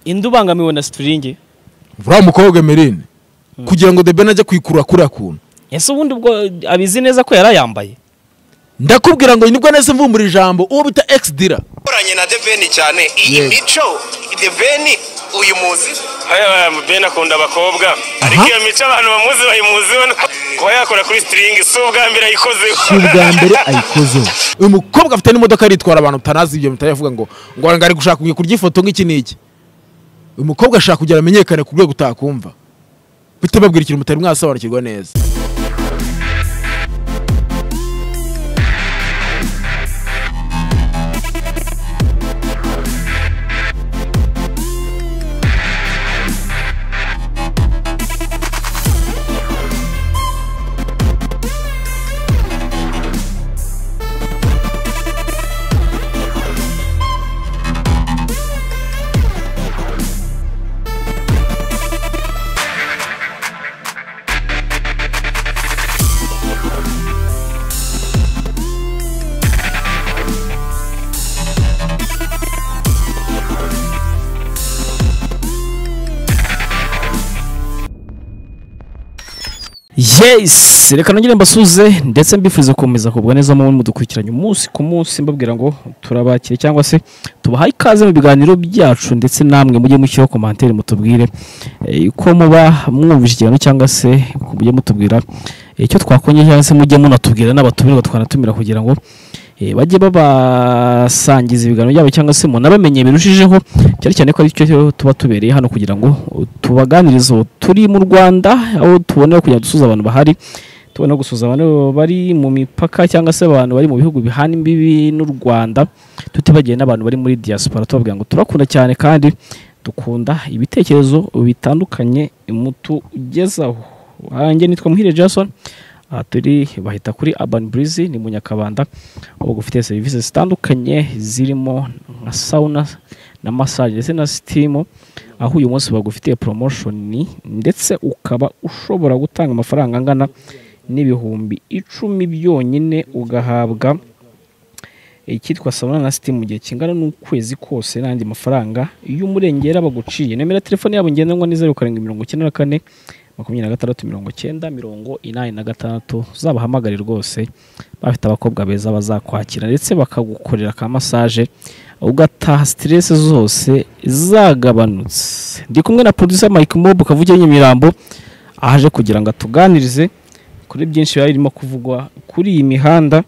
indi ubangamiwe na sitiringi uriya mukobwa emerine kugira ngo debene ajye kwikurura kuriya kuntu ese ubundi ubwo abizi neza ko yarayambaye ndakubwira ngo nibwo nese mvumbura ijambo uwo bita ekisi dira yakoranye na deveni cyane iyi Yes. mico deveni uyu muzi haya bene akunda abakobwa ariko iyo mico abantu bamuzi bayimuzi we kuba yakora kuri sitiringi si ubwa mbere ayikozeho si ubwa mbere ayikozeho uyu mukobwa afite n'imodoka aritwara abantu utanazi ibyo mutayavuga ngo ngo ngo ari gushaka kujya kurya ifoto nk'iki n'iki uyu mukobwa ashaka kugira amenyekane ku rwego utakumva bite babwira ikintu mutari mwasobanukirwa neza yes reka nongere mbasuze ndetse mbifuriza gukomeza kugubwa neza mu mudukurikiranye umunsi ku munsi mbabwira ngo turabakire cyangwa se tubahaye ikaze mu biganiro byacu ndetse namwe mujye mushyiraho komantere mutubwire eh, ko muba mwumvise ikiganiro cyangwa se mujye mutubwira eh, icyo twakonye cyangwa se mujye munatubwira n'abatumirwa twanatumira kugira ngo eh, bajye babasangiza ibiganiro byabo cyangwa se munabamenye birushijeho cyane cyane ko ari cyo tuba tubereye hano kugira ngo tubaganirize ubu turi mu rwanda aho tubonera kugira ngo dusuze abantu bahari tubona gusuza abantu bari mu mipaka cyangwa se abantu bari mu bihugu bihana imbibi n'u rwanda tutibagiwe n'abantu bari muri diaspora tubabwira ngo turakunda cyane kandi dukunda ibitekerezo bitandukanye mutugezaho wanjye nitwa muhire jason aha turi bahita kuri urban breeze ni mu nyakabanda aho gufite serivisi zitandukanye zirimo nka sauna na massage ndetse na sitimu aho uyu munsi bagufitiye promotion ndetse ukaba ushobora gutanga amafaranga angana n'ibihumbi icumi byonyine ugahabwa icyitwa sauna na sitimu mu gihe kingana n'ukwezi kose n'andi mafaranga y'umurengera baguciye nomero ya telefone yabo ngendanwa ni zeru karindwi mirongo icyenda na kane makumyabiri na gatandatu mirongo icyenda mirongo inani na gatandatu uzabahamagare rwose bafite abakobwa beza bazakwakira ndetse bakagukorera ka massage ugataha stress zose zagabanutse ndi kumwe na producer Mike Mob kavugire Nyamirambo aje kugira ngo atuganirize kuri byinshi biba birimo kuvugwa kuri iyi mihanda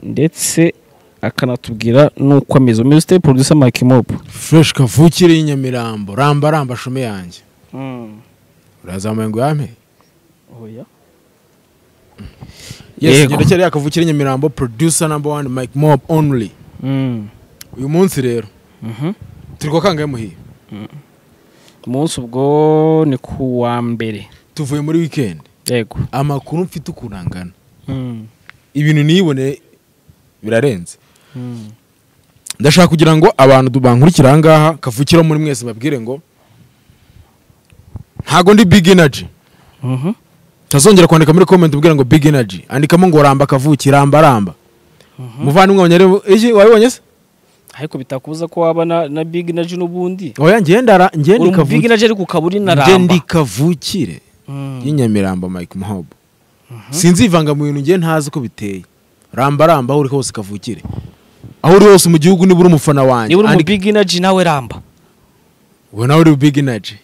ndetse akanatubwira n'uko ameze umeze ute producer Mike Mob fureshi kavukire y'inyamirambo ramba ramba shome yanjye urazamuye ngo uyampe oya yesi Yego. igenda cyari yakavukire inyamirambo producer number one mike mob only mm. uyu munsi rero Mhm. turi kwa kangahe muhiye umunsi ubwo ni ku wa mbere tuvuye muri wikendi yego amakuru mfite ukuntu angana ibintu niyibone birarenze ndashaka kugira ngo abantu du- bankurikira aha ngaha kavukira muri mwese babwire ngo ntago ndi big energy Mhm. utazongera kwandika muri comment ubwira ngo big energy andikamo ngo ramba kavuki ramba ramba muvandimwe wanyareba iki wabibonye se ariko bitakubuza ko waba na, na big na ji n'ubundi oya njye ndara njye uri mu big ndikavukire na ji ariko ukaba uri na njye ramba ndikavukire Mm. y'inyamirambo mike muhobo sinzivanga mu bintu njye ntazi uko biteye ramba ramba aho uri hose kavukire aho uri hose mu gihugu niba uri umufana wanjye niba uri mu andika- big na ji nawe ramba we nawe uri big energy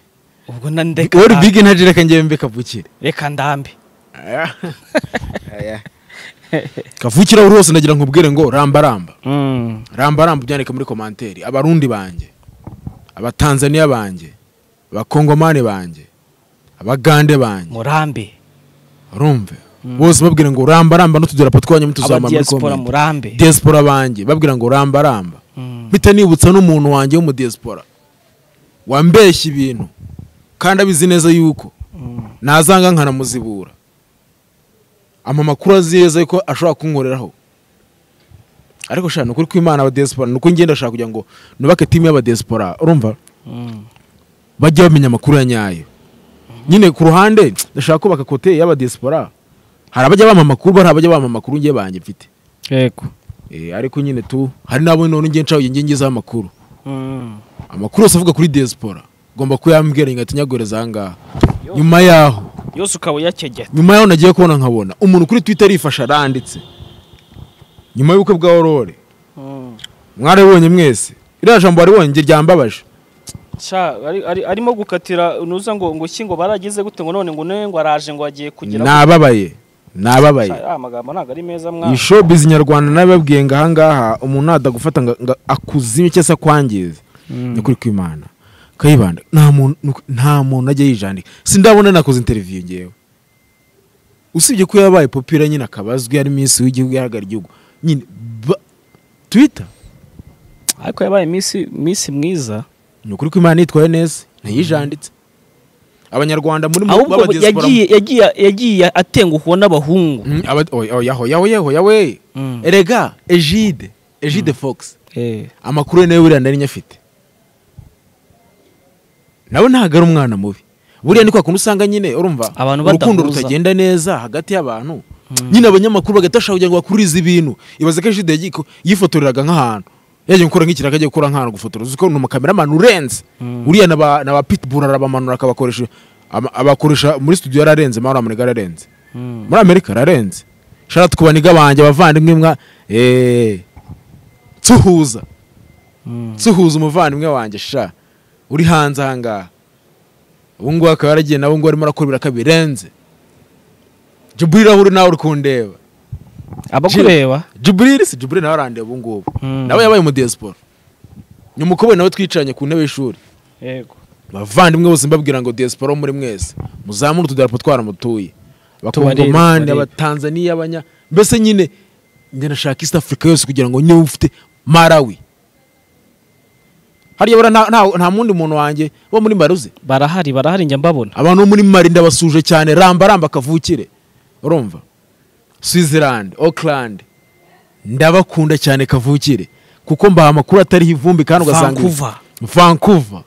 ubwo na ndeka wowe uri ndambe. big energy reka njyewe mbe kavukire reka ndambe kavukire aho uri hose ndagira nkubwire ngo ramba ramba Mm. ramba ramba ubyandike muri komanteri abarundi banjye abatanzaniya banjye abakongomani banjye abagande banjye murambe urumve bose babwira ngo ramba ramba n'utudarapo twanyu mutuzamura muri abadiyasipora komenti murambe diaspora banjye babwira ngo ramba ramba Mm. mpita nibutsa n'umuntu wanjye w'umudiaspora wambeshya ibintu kandi abizi neza yuko nazanga nkanamuzibura ama makuru azi neza ko ashobora kunkoreraho ariko shaka ni ukuri kw'imana abadiaspora ni uko ngenda ashaka kugira ngo nubake timu y'abadiaspora urumva Mm. bajye bamenya amakuru ya nyayo nyine ku ruhande ndashaka kubaka kote y'abadiaspora hari abajya bampa amakuru hari abajya bampa amakuru njye banjye mfite yego Eh, ariko nyine tu hari n'abo none ngiye ncaho ngiye ngezaho amakuru Mm. amakuru yose avuga kuri diaspora ugomba kuyambwira ngatinyaguhereza aha ngaha nyuma yaho yose ukaba uyakegera nyuma yaho nagiye kubona nkabona umuntu kuri twitter yifashe aranditse nyuma y'ubukwe bwa aurore mwarabibonye mwese iriya jambo waribonye ryambabaje Sha, ari- ari- arimo gukatira nuza ngo ngo iki ngo barageze gute ngo none ngo ne ngo araje ngo agiye kugira nababaye nababaye Sha, aya magambo ntabwo ari meza iyi mwana showbiz nyarwanda nabibabwiye ngo ahangaha umuntu nadagufata ngo ngo akuzime cyangwa se akwangize ni kuri kwimana kayibanda nta muntu nta muntu ajya yijandika sindabona nakoze interiviyu ngewe usibye ko yabaye popira nyine akaba azwi ari minsi w'igihugu ihagarara igihugu nyine ba- twita ariko yabaye iminsi iminsi mwiza ni ukuri kwimana yitwaye neza ntiyijanditse abanyarwanda muri mu- ahubwo b'abadiaspora- yagiye yagiye yagiye atenguhwa n'abahungu Mm, aba- oya, oya, oya, oya, oya, we Mm. erega egide egide fox eh amakuru ye nayo buriya nari nyafite nawe ntabwo ari umwana mubi buriya ni kwa kundi usanga nyine urumva Abantu urukundo badahuza. rutagenda neza hagati y'abantu nyine abanyamakuru bagahita bashaka kugira ngo bakurize ibintu ibaze ko egide yagiye ku- yifotoreraga nk'ahantu yagiye gukora nk'ikirago agiye gukora nk'ahantu gufotora uzi ko ni umukameramani urenze uriya na ba- na ba pitbull arabamanura akabakoresha ama- abakoresha muri studio yararenze mahoro amanega yararenze muri amerika ararenze shara tukubaniga banjye abavandimwe mwa eee tuhuza tuhuza umuvandimwe wanjye sha uri hanze ahangaha ubu ngubu akaba yaragiye nawe ngubu arimo arakora ibiraka birenze juburiri aho uri nawe uri kundeba abakureba juburiri si juburiri nawe arandeba ubu ngubu Mm. nawe yabaye mu diaspora nyumukoboyi nawe twicaranye ku ntebe y'ishuri yego bavandimwe bose mbabwira ngo diaspora muri mwese muzamure utudarapo twaramutuye abakongomani Tubarebe, abatanzaniya abanya mbese nyine njye nashaka east africa yose kugira ngo niba ufite marawi hariya buriya nta- nta- nta mundi muntu wanjye wo muri mari uzi barahari barahari njya mbabona abantu bo muri mari ndabasuje cyane ramba ramba kavukire urumva switzerland auckland ndabakunda cyane kavukire kuko mbaha amakuru atariho ivumbi kandi ugasanga Vancouver. vancouver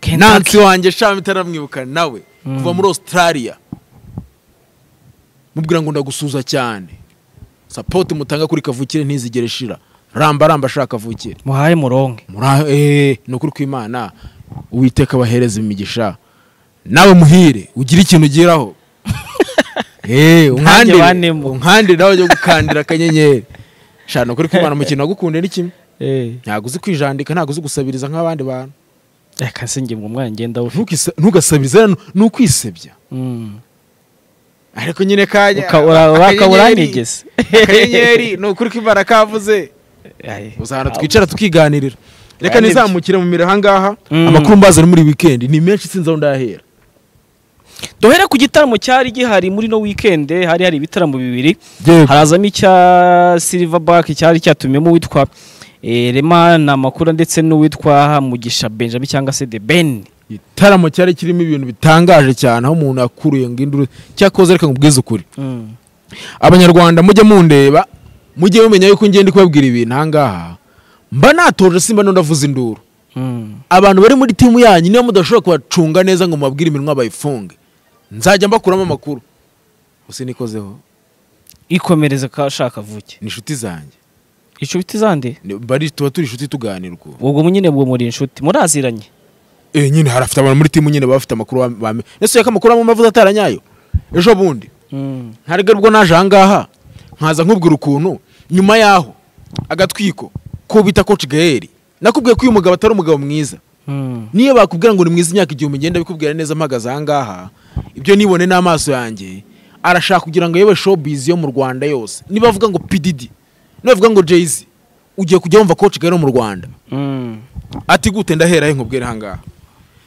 nansi Kentucky wanjye shami itaramwibuka nawe kuva muri australia mubwira ngo ndagusuza cyane sapoti mutanga kuri kavukire ntizigere ishira ramba ramba ashaka kavukire muhaye muronke Muri- eh, ni ukuri kw'imana uwiteka abahereza imigisha nawe muhire ugire ikintu ugeraho Eh, Ntange unkandire- banemo. unkandire nawe ujye gukandira akanyenyeri shana ni ukuri kw'imana umukino wagukunde ni kimwe eh ntabwo uzi kwijandika ntabwo uzi gusabiriza nk'abandi bantu reka se nge ngo mwana ngenda ufite Ntukisa- ntugasabirize rero ni ukwisebya ariko nyine kanya Uka- ura- ura- akanyenyeri- uranigeze. akanyenyeri ni ukuri kw'imana kavuze uzahana twicara tukiganirira reka Kandi nizamukire mu miro ahangaha Mm. amakuru mbazana muri weekend ni menshi sinzi aho ndahera duhere ku gitaramo cyari gihari muri no weekend hari hari ibitaramo bibiri Yego. harazamo icya silverback cyari cyatumyemo uwitwa eh, Rema na makuru ndetse n'uwitwa Mugisha Benjamin cyangwa se The Ben igitaramo cyari kirimo ibintu bitangaje cyane aho umuntu yakuruye ngo induru cyakoze reka nkubwize ukuri abanyarwanda mujye mundeba mujye mumenya yuko ngenda kubabwira ibintu ahangaha mba natoje simba n'undavuza induru abantu bari muri timu yanyu niyo mudashobora kubacunga neza ngo mubabwire iminwa bayifunge nzajya mbakuramo amakuru gusa nikozeho ikomereza kashaka vuke ni inshuti zanjye inshuti zande Ni- bari tuba turi inshuti tuganira ukuntu ubwo nyine bwo muri inshuti muraziranye eh nyine hari afite abantu muri timu nyine baba bafite amakuru bame- bame nese yaka amakuru amwe avuze ataranyayo ejo bundi ntarega ubwo naje ahangaha nkaza nkubwira ukuntu nyuma yaho agatwiko ko bita coach Gaël nakubwiye ko uyu mugabo atari umugabo mwiza niyo bakubwira ngo ni mwiza imyaka igihumbi ngenda bikubwira neza mpagaze ahangaha ibyo nibone n'amaso yanjye arashaka kugira ngo yewe showbiz yo mu rwanda yose nibavuga ngo pdd nibavuga ngo jayz ugiye kujya wumva coach Gaël mu rwanda ati gute ndahera he nkubwira ahangaha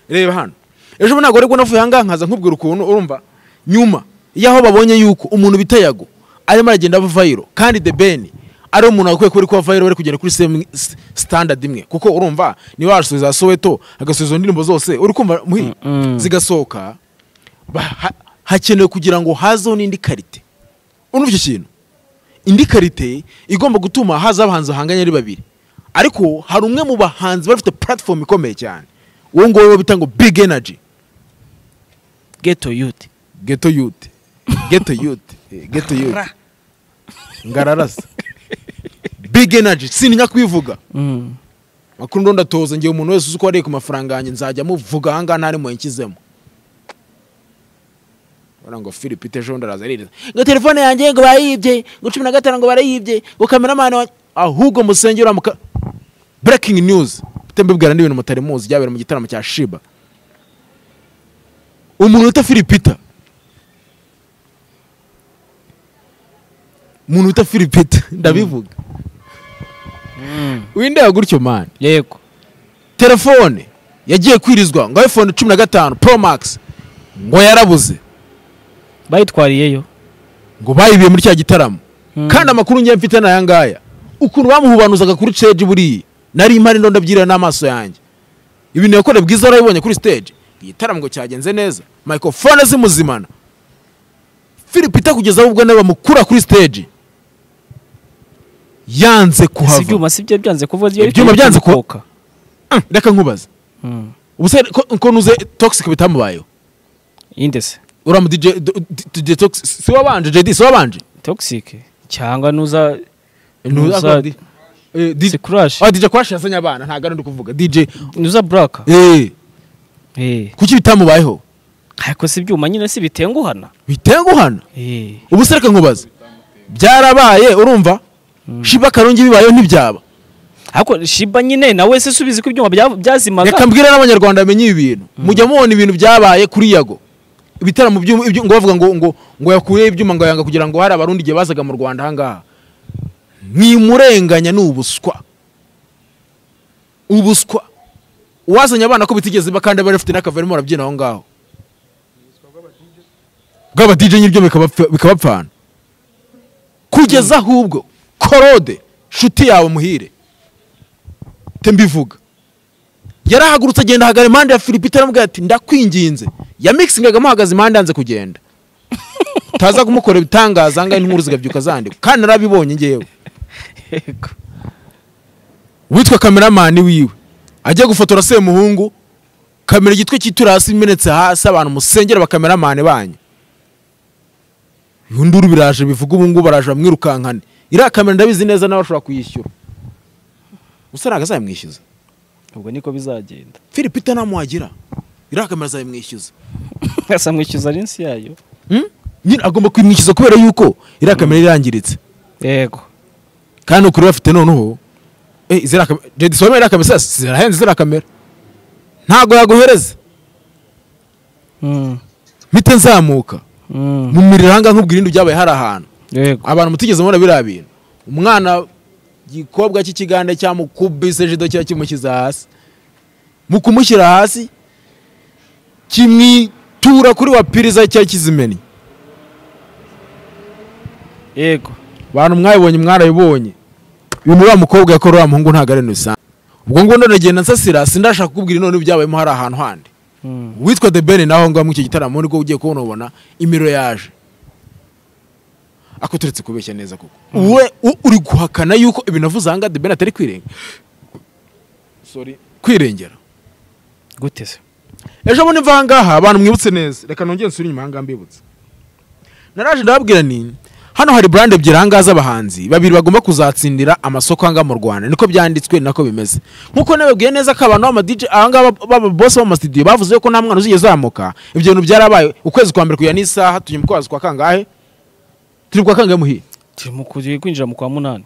reba hano ejo bundi ntabwo aribwo navuye ahangaha nkaza nkubwira ukuntu urumva nyuma y'aho babonye yuko umuntu bita yago arimo aragenda ava vayiro kandi the ben ari umuntu wagakwiye kuba ari kuba vayiro bari kugenda kuri same s- standard imwe kuko urumva niba wasubiza za soweto agasubiza indirimbo zose uri kumva muhi zigasohoka ba- ha- hakenewe kugira ngo hazeho n'indi karite urumva icyo kintu indi karite igomba gutuma haza abahanzi bahanganye ari babiri ariko hari umwe mu bahanzi bari bafite platform ikomeye cyane uwo nguwo wo bita ngo big energy ghetto youth ghetto youth ghetto youth eh, ghetto youth ngararasa big energy sininya kubivuga makuru ndo ndatoza ngiye umuntu wese uzi ko wariye ku mafaranga yanjye nzajya muvuga ahangaha ntari muyanshyizemo bara ngo philip ejo bundi araza aririza ngo telefone yanjye ngo barayibye ngo cumi na gatanu ngo barayibye ngo kameramani wanjye ahubwo musenge uriya muka breaking news mutembebwira n'ibintu mutari muzi byabera mu gitaramo cya shiba umuntu wita filipita umuntu wita filipita ndabivuga windeba gutyo mani yego telefone yagiye kwirizwa ngo iphone cumi na gatanu pro max ngo yarabuze bayitwariyeyo ngo bayibiye muri cya gitaramo Mm. kandi amakuru ngiye mfite ni aya ngaya ukuntu bamuhubanuzaga kuri stage buriya nari impari ndo ndabyirira n'amaso yanjye ibintu yakoreye bwiza warabibonye kuri stage igitaramo ngo cyagenze neza microphone zimuzimana philip itakugeza ubwo nawe bamukura kuri stage yanze si kuhava ibyuma si byo byanze kuvuga byo Ibyuma byanze ku- kuvuka Mm, reka nkubaze ubuse ko- ko nuze toxic bitamubayeho indese uramu DJ d- d- DJ toxic si wabanje JD si wabanje toxic cyangwa nuza Nuza- Nuza- Eh, DJ si crash Ah, DJ Crash yazanye abana ntabwo ari ndi kuvuga DJ nuza black eh eh kuki bitamubayeho ariko si ibyuma nyine si bitenguhana bitenguhana eh ubu se reka nkubaze byarabaye urumva shiba karongi bibayeho ntibyaba ariko shiba nyine nawe se subizi ko ibyuma bya- byazimaga reka mbwira n'abanyarwanda bamenye ibi bintu mujya mubona ibintu byabaye kuri yago ibitaramo by'u- ibyo- ngo bavuga ngo ngo ngo yakuyeho ibyuma ngo yanga kugira ngo hari abarundi igihe bazaga mu rwanda ahangaha ni imurenganya ni ubuswa ubuswa uwazanye abana ko bitigeze ba kandi bari bafite n'akava barimo barabyina aho ngaho bw'abadije nyiryo bikabapfa- bikabapfana kugeza ahubwo korode nshuti yawe muhire te mbivuga yarahagurutse agenda ahagara impande ya Philipita aramubwira ati ndakwinginze yamikisingaga amuhagaze impande yanze kugenda utaza kumukora ibitangaza angahe inkuru zigabyuka zandikwa kandi narabibonye ngewe Yego. witwa kameramani wiwe ajya gufotora semuhungu kamera igitwe cyitura hasi imenetse hasi abantu musengera abakameramani banyu yunduru biraje bivuga ubu ngubu baraje bamwirukankane iriya kamera ndabizi neza nawe ashobora kuyishyura gusa ntabwo azayamwishyuza ubwo niko bizagenda philipita ntamuhagira iriya kamera azayamwishyuza asamwishyuza linsi yayo Hmm? nyine agomba kuyimwishyuza kubera yuko iriya kamera irangiritse yego kandi ukuri bafite noneho eh, ziriya kamera jedi sobe iriya kamera sasa zirahenze ziriya kamera ntabwo yaguhereza Mm, mpite nzamuka mm, mu miriro ahangaha nkubwira ibindi byabaye hari ahantu yego abantu mutigeze mubona biriya bintu umwana igikobwa cy'ikigande cyamukubise jido kiba kimushyize hasi mu kumushyira hasi kimwitura kuri wa piriza cyari kizimennye yego abantu mwabibonye mwarabibonye ibintu uriya mukobwa yakora uriya muhungu ntabwo ari ibintu bisanzwe ubwo ngubu ndone ndagenda nsasira sindashaka kukubwira none ibyabayemo hari ahantu handi Mm, witwa the ben naho ngaho muri icyo gitaramo nibwo ugiye kubona ubona imiro yaje ako turetse kubeshya neza koko we u- uri guhakana yuko ibintu avuze aha ngaha the ben atari kwirenga Sorry. kwirengera gute se ejo bundi mva aha ngaha abantu mwibutse neza reka nongere nsubire inyuma aha ngaha mbibutse naraje ndababwira ni hano hari brand ebyiri aha ngaha z'abahanzi babiri bagomba kuzatsindira amasoko aha ngaha mu rwanda niko byanditswe nako bimeze nk'uko nababwiye neza ko abantu b'amadj aha ngaha bose b'amasitidiyo bavuze ko nta mwana uzigeze uzamuka ibyo bintu byarabaye ukwezi kwa mbere kujya n'isaha tujya mu kwazi kwa kangahe turi kwa kangahe muhiye turi mu kugiye kwinjira mu kwa munani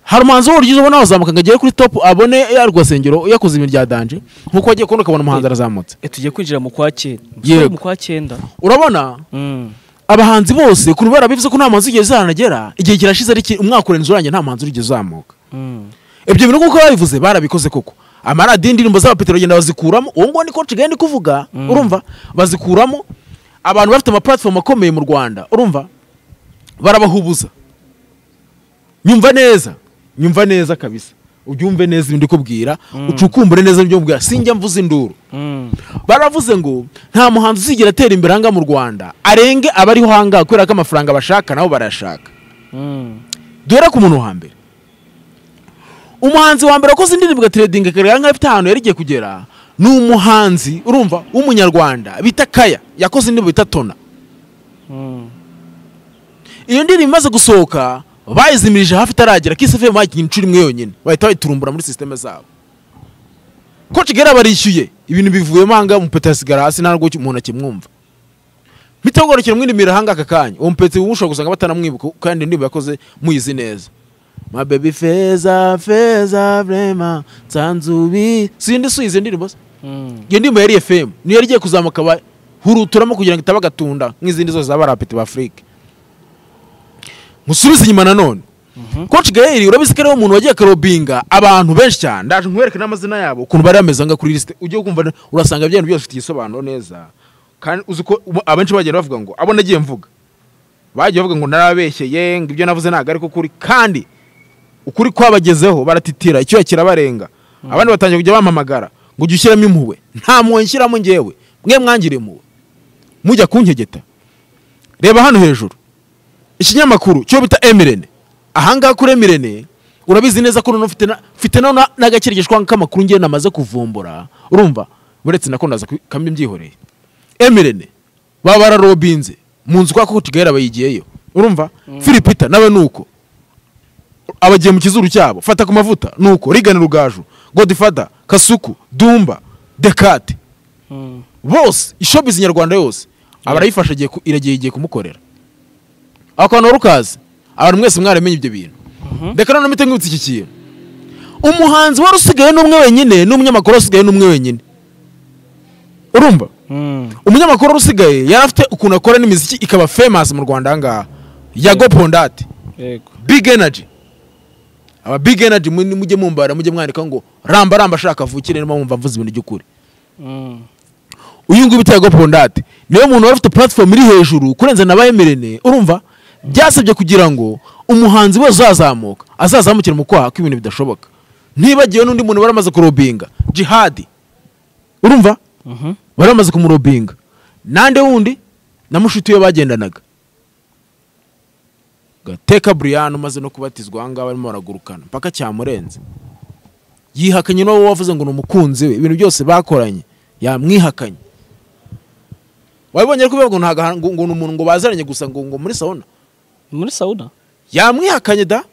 hari umuhanzi w'urugizo ubona wazamuka ngo agere kuri top abone ya rwasengero yakoze ibintu bya danje nk'uko wagiye kubona ukabona umuhanzi arazamutse e tugiye kwinjira mu kwa cyenda Yego. mu kwa cyenda urabona Mm, abahanzi bose ku rubara bivuze ko nta muhanzi wigeze uzaranagera igihe kirashize ari ki- umwaka urenze urangiye nta muhanzi urigeze uzamuka mm, ibyo bintu kuko babivuze barabikoze koko amaradiyo indirimbo z'abapetero bagenda bazikuramo uwo nguwo niko nsigaye ndi kuvuga urumva bazikuramo abantu bafite amapuratifomu akomeye mu rwanda urumva barabahubuza nyumva neza nyumva neza kabisa ubyumve neza ibindi kubwira ucukumbure neza ibyo mbwira sinjya mvuze induru mm, baravuze ngo nta muhanzi uzigera atera imbere ahangaha mu rwanda arenge abariho ahangaha kubera ko amafaranga bashaka nabo barayashaka mm, duhere ku muntu wa mbere umuhanzi wa mbere wakoze indirimbo gatredinga karere nk'aho afite ahantu yari igiye kugera ni umuhanzi urumva w'umunyarwanda bita kaya yakoze indirimbo bita tona mm, iyo ndirimbo imaze gusohoka bayizimirije hafi itaragera kisefemu bayikinnye inshuro imwe yonyine bahita bayiturumbura muri sisiteme zabo ko kigali barishyuye ibintu bivuyemo ahangaha umupeta asigara hasi nta n'ubwo umuntu akimwumva bitagorokera mwinimira ahanga aka kanya uwo mupeta ubu ushobora gusanga batanamwibuka kandi niba yakoze muyizi neza ma baby feza feza vrema nsanzubi sindi suyize ndirimbo se iyo ndirimbo yari fm niyo yari igiye kuzamuka bahuruturamo kugira ngo itaba agatunda nk'izindi zose zaba rapeti b'afurika musubize inyuma nanone koci gayeri urabizi ko ariwe muntu wagiye akarobinga abantu benshi cyane ndaje nkwereke n'amazina yabo ukuntu bari bameze nga kuri lisite ujye kumva urasanga ibyo bintu byose bifite igisobanuro neza kandi uzi ko ubu- abenshi bagenda bavuga ngo abo nagiye mvuga bagiye bavuga ngo narabeshyeye ngo ibyo navuze ntabwo ariko kuri kandi ukuri kwabagezeho baratitira icyuya kirabarenga abandi batangiye kujya bampamagara ngo ujye ushyiramo impuhwe nta mpuhwe nshyiramo ngewe mwe mwangira impuhwe mujya kunkegeta reba hano hejuru ikinyamakuru cyo bita emirene ahangaha kuri emirene urabizi neza ko noneho ufite na- ufite noneho na- n'agakirigishwa k'amakuru ngewe namaze kuvumbura urumva uretse nako ndaza ku- kambi mbyihoreye emirene baba bararobinze mu nzu kwa kotigayira bayigiyeyo urumva filipita nawe ni uko abagiye mu kizuru cyabo fata ku mavuta ni uko rigana rugaju godifada kasuku dumba dekate bose ishobizi nyarwanda yose abarayifasha igiye ku- iragiye igiye kumukorera akantu wari ukazi abantu mwese mwaramenye ibyo bintu reka noneho mpite nkibutsa iki kintu umuhanzi wari usigaye n'umwe wenyine n'umunyamakuru wari usigaye n'umwe wenyine urumva umunyamakuru wari usigaye yari afite ukuntu akora n'imiziki ikaba famous mu rwanda ahangaha yago pondate yego big energy aba big energy mu- mujye mumbara mujye mwandika ngo ramba ramba shaka avukire niba mwumva mvuze ibintu by'ukuri uyu nguyu bita yago pondate niwe muntu wari ufite platform iri hejuru kurenza na bayemerene urumva byasabye kugira ngo umuhanzi wese uzazamuka azazamukire mu kwaha ko ibintu bidashoboka ntibagiwe n'undi muntu bari bamaze kurobinga jihadi urumva bari bamaze kumurobinga nande wundi na mushuti we bagendanaga gateka brian umaze no kubatizwa ahangaha barimo baragurukana mpaka cyamurenze yihakanye n'uwo wavuze ngo ni umukunzi we ibintu byose bakoranye yamwihakanye wabibonye ariko bivuga ngo ntago- ngo ngo ni umuntu ngo bazaranye gusa ngo ngo muri sauna muri sawuna yamwihakanye da